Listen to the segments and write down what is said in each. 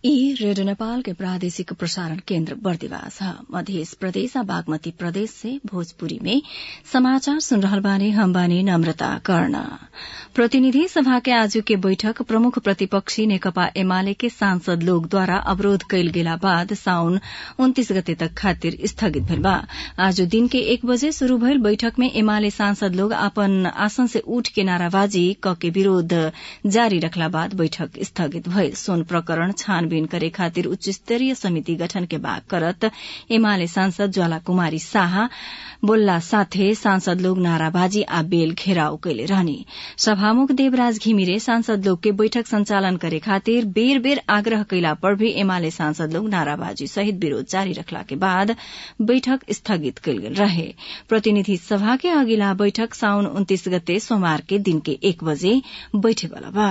ई रेडियो नेपाल के प्रादेशिक प्रसारण केन्द्र बर्दिवास ह मध्य प्रदेश आ बागमती प्रदेश से भोजपुरी में समाचार सुन रहल बानी हम बानी नम्रता कर्ण प्रतिनिधि सभा के आजु के बैठक प्रमुख प्रतिपक्षी नेकपा एमाले के सांसद लोग द्वारा अवरोध कयल गेला बाद साउन उन्तीस गते तक खातिर स्थगित भेल बा आज दिन के एक बजे शुरू भइल बैठक में एमाले सांसद लोग अपन आसन से उठ के नाराबाजी क के विरोध जारी रखला बाद बैठक स्थगित भइल सोन प्रकरण छानबीन करे खातिर उच्च स्तरीय समिति गठन के माग करत एमाले सांसद ज्वाला कुमारी शाह बोल्ला साथे सांसद लोग नाराबाजी आ बेल घेराव कैले रहनी सभामुख देवराज घिमिरे सांसद लोग के बैठक संचालन करे खातिर बेर बेर आग्रह कैला पर भी एमाले सांसद लोग नाराबाजी सहित विरोध जारी रखला के बाद बैठक स्थगित कैल गेल रहे प्रतिनिधि सभा के अगिला बैठक साउन उन्तीस गते सोमवार के दिन के एक बजे बैठेवाला बा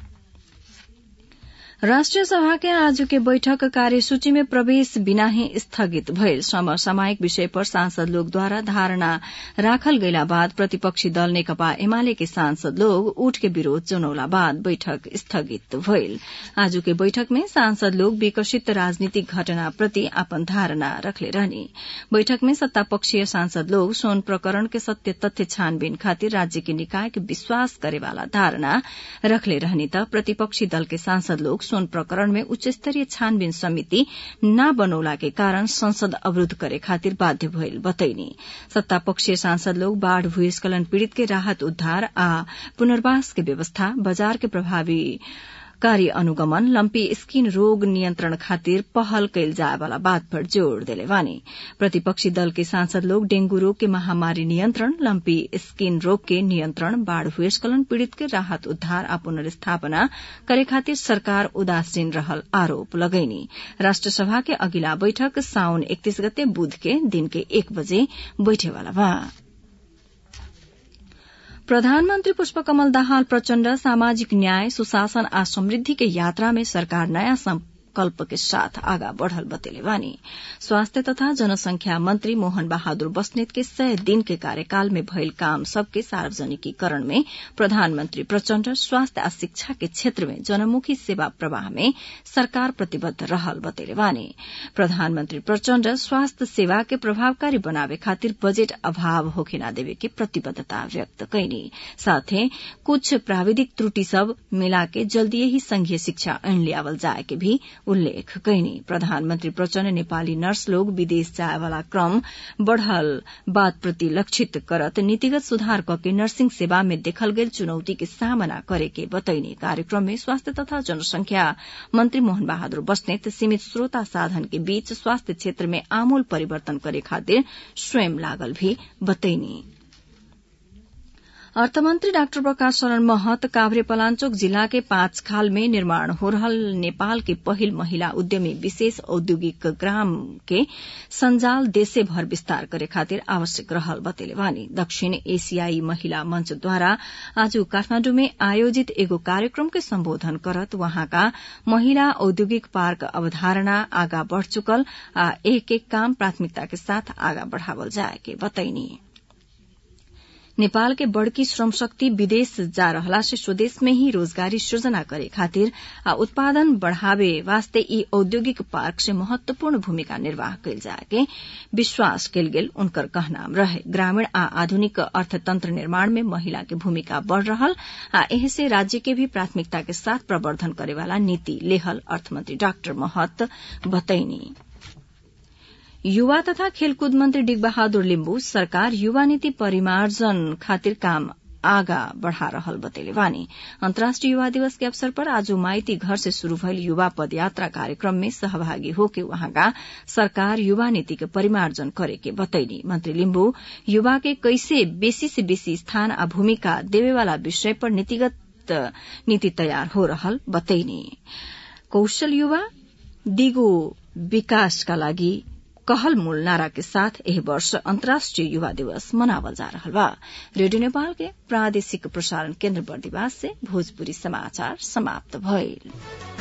राष्ट्रिय सभा के आज के बैठक कार्यसूची में प्रवेश बिना ही स्थगित भइल समसामयिक विषय पर सांसद लोग द्वारा धारणा राखल गइला बाद प्रतिपक्षी दल नेकपा एमाले के सांसद लोग उठ के विरोध जनाउला बाद बैठक स्थगित भइल आज के बैठक में सांसद लोग विकसित राजनीतिक घटना प्रति आपन धारणा रखले रहनी बैठक में सत्तापक्षीय सांसद लोग सोन प्रकरण के सत्य तथ्य छानबीन खातिर राज्य के निकाय के विश्वास करेवाला धारणा रखले रहनी त प्रतिपक्षी दल के सांसद लोग सोन प्रकरण में उच्च स्तरीय छानबीन समिति न बनौला के कारण संसद अवरूद्ध करे खातिर बाध्य भइल बतैनी सत्तापक्षीय सांसद लोग बाढ़ भूस्खलन पीड़ित के राहत उद्धार आ पुनर्वास के व्यवस्था बाजार के प्रभावी कार्य अनुगमन लम्पी स्किन रोग नियन्त्रण खातिर पहल कैल जाए वाला बात पर जोड़ देले बानी प्रतिपक्षी दल के सांसद लोग डेंगू रोग के महामारी नियन्त्रण लम्पी स्किन रोग के नियन्त्रण बाढ़ भूस्खलन पीड़ित के राहत उद्धार आ पुनर्स्थापना करे खातिर सरकार उदासीन रहल आरोप लगैनी राष्ट्रसभा के अगिला बैठक साउन एकतीस गते बुध के दिन के एक बजे बैठेवाला बा प्रधानमन्त्री पुष्पकमल दाहाल प्रचण्ड सामाजिक न्याय सुशासन आ समृद्धि के यात्रा में सरकार नयाँ संकल्प के साथ आगा बढ़ल बतेले बानी स्वास्थ्य तथा जनसंख्या मंत्री मोहन बहादुर बस्नेत के सय दिन के कार्यकाल में भइल काम सबके सार्वजनिकीकरण में प्रधानमन्त्री प्रचण्ड स्वास्थ्य आ शिक्षा के क्षेत्र में जनमुखी सेवा प्रवाह में सरकार प्रतिबद्ध रहल बतेले बानी प्रधानमन्त्री प्रचण्ड स्वास्थ्य सेवा के प्रभावकारी बनावे खातिर बजेट अभाव होखे न देवे के प्रतिबद्धता व्यक्त कैनी साथे कुछ प्राविधिक त्रुटि सब मिला के जल्दीए ही संघीय शिक्षा ऐन लियावल जाए के भी उल्लेख कैनी प्रधानमन्त्री प्रचण्ड नेपाली नर्स लोग विदेश जाए वाला क्रम बढ़ल बात प्रति लक्षित करत नीतिगत सुधार कके नर्सिंग सेवा में देखल गेल चुनौती के सामना करे के बतैनी कार्यक्रम में स्वास्थ्य तथा जनसंख्या मंत्री मोहन बहादुर बस्नेत सीमित श्रोता साधन के बीच स्वास्थ्य क्षेत्र में आमूल परिवर्तन करे खातिर स्वयं लागल भी बतैनी अर्थमन्त्री डाक्टर प्रकाश शरण महत काभ्रे पलाञ्चोक जिल्ला के पाँच खाल में निर्माण हो रहल नेपाल के पहिल महिला उद्यमी विशेष औद्योगिक ग्राम के संजाल देशे भर विस्तार करे खातिर आवश्यक रहल बतेले वानी दक्षिण एशियाई महिला मंचद्वारा आज काठमाण्डु में आयोजित एगो कार्यक्रम के सम्बोधन करत वहाँका महिला औद्योगिक पार्क अवधारणा आगा बढ़ चुकल आ एक एक काम प्राथमिकता के साथ आगा बढ़ावल जाए के बतैनी नेपाल के बड़की श्रम शक्ति विदेश जा रहला से स्वदेश में ही रोजगारी सृजना करे खातिर आ उत्पादन बढ़ावे वास्ते ई औद्योगिक पार्क से महत्वपूर्ण भूमिका निर्वाह कैल जाके विश्वास कैल गेल उनकर कहनाम रहे ग्रामीण आ आधुनिक अर्थतंत्र निर्माण में महिला के भूमिका बढ़ रहल आ एह से राज्य के भी प्राथमिकता के साथ प्रवर्धन करेवाला नीति लेहल अर्थमंत्री डाक्टर महत बतैनी युवा तथा खेलकूद मंत्री डिग बहादुर लिम्बू सरकार युवा नीति परिमार्जन खातिर काम आगा बढ़ा रहल बतेले वानी अन्तर्राष्ट्रिय युवा दिवस के अवसर पर आज माइती घर से शुरू भइल युवा पदयात्रा कार्यक्रम में सहभागी होके वहाँका सरकार युवा नीति के परिमार्जन करे के बतैनी मंत्री लिम्बू युवा के कैसे बेसी से बेसी स्थान आ भूमिका देवेवाला विषय पर नीतिगत नीति तयार हो रहल बतैनी कौशल युवा दिगो विकासका लागि कहल मूल नारा के साथ एह वर्ष अन्तर्राष्ट्रिय युवा दिवस मनावल जा रहल बा रेडियो नेपाल के प्रादेशिक प्रसारण केन्द्र बर्दिवास से भोजपुरी समाचार समाप्त भइल